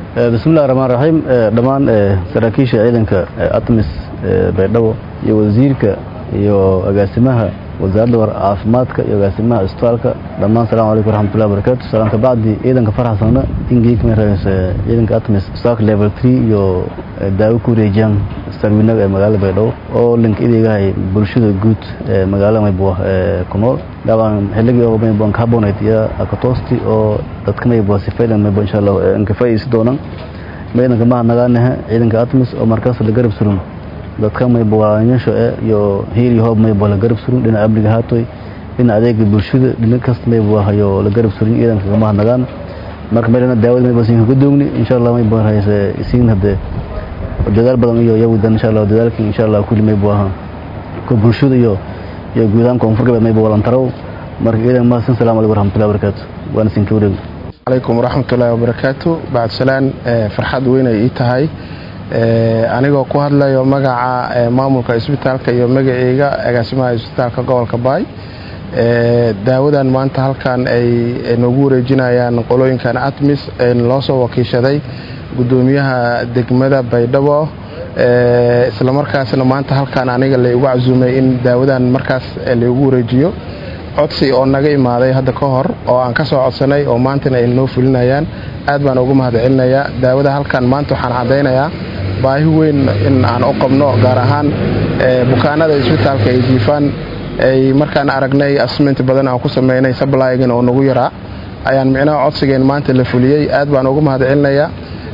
bismillahi raxmaan raxiim dhammaan saraakiisha ciidanka atmis baydhabo iyo wasiirka iyo agaasimaha wasaaradda caafimaadka iyo agaasimaha isbitaalka dhammaan salamu calaykum waraxmatullahi wabarakatu salaan kabacdi ciidanka faraxsana ingeyka raaysa ciidanka atmis isbitaalka level 3 iyo daawo ku wareejiyaan sarwinaga ee magaalada baydhabo oo link ideegahay bulshada guud ee magaalada maybuwa ee ku nool dabcan xilligii oo maybuwan carbonate iyo akatoosti oo dadka maybuwa sifaylan maybuwa insha allah inkafayisi doonaan ciidanka mahadnagaanaha ciidanka atmis oo markaas la garab surun dadka maybuwaanyasho iyo hiil iyo hoob maybuwa la garab surun dhinaca amniga haatoy dhinaca adeega bulshada dhinac kasta maybuwa hayo la garab surun ciidanka kamahadnagaan marka meelana daawada maybuwa siin kaga doogni insha allah maybuwa hayse isiin hadee dadaal badan iyo yawidan insha allah dadaalkii insha allah kulli maybuwa ahaa ko bulshada iyo iyo guudahaan koonfur galbeed maybuwa walantarow marka ciidan mahadsan salamu calaykum waraxmatullahi wabarakaatu waana siin ka wareegi calaykum waraxmatullaahi wabarakaatu bacdsalaan farxad weyn ay ii tahay anigoo ku hadlayo magaca maamulka isbitaalka iyo magaceyga agaasimaha isbitaalka gobolka baay daawadan maanta halkan ay noogu wareejinayaan qolooyinkan atmis loo soo wakiishaday gudoomiyaha degmada baydhabo islamarkaasna maanta halkan aniga laygu casuumay in daawadan markaas laygu wareejiyo codsi oo naga imaaday hadda ka hor oo aan ka soo codsanay oo maantana ay noo fulinayaan aad baan ugu mahad celinayaa daawada halkan maanta waxaan caddaynayaa baahi weyn in aan u qabno gaar ahaan bukaanada isbitaalka ay jiifaan ay markaan aragnay asment badan aan ku sameynay sablygan oo nagu yaraa ayaan micnaha codsigeen maanta la fuliyey aad baan ugu mahad celinayaa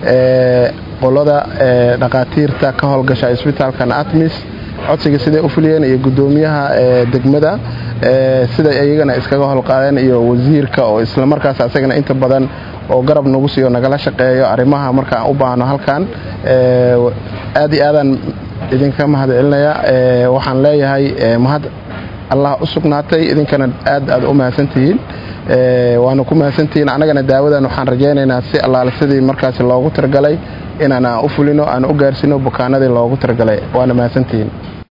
qolada dhakhaatiirta ka howlgasha isbitaalkan atmis codsiga siday u fuliyeen iyo gudoomiyaha degmada siday iyagana iskaga howlqaadeen iyo wasiirka oo islamarkaas asagana inta badan oo garab nagu siiyo nagala shaqeeyo arrimaha markaan u baahno halkan aad iyo aadaan idinka mahad celinaya waxaan leeyahay mahad allah u sugnaatay idinkana aad aad u mahadsantihiin waana ku mahadsantihiin annagana daawadan waxaan rajaynaynaa si allaale sidii markaas loogu targalay inaan u fulino aan u gaarsino bukaanadii loogu targalay waana mahadsantihiin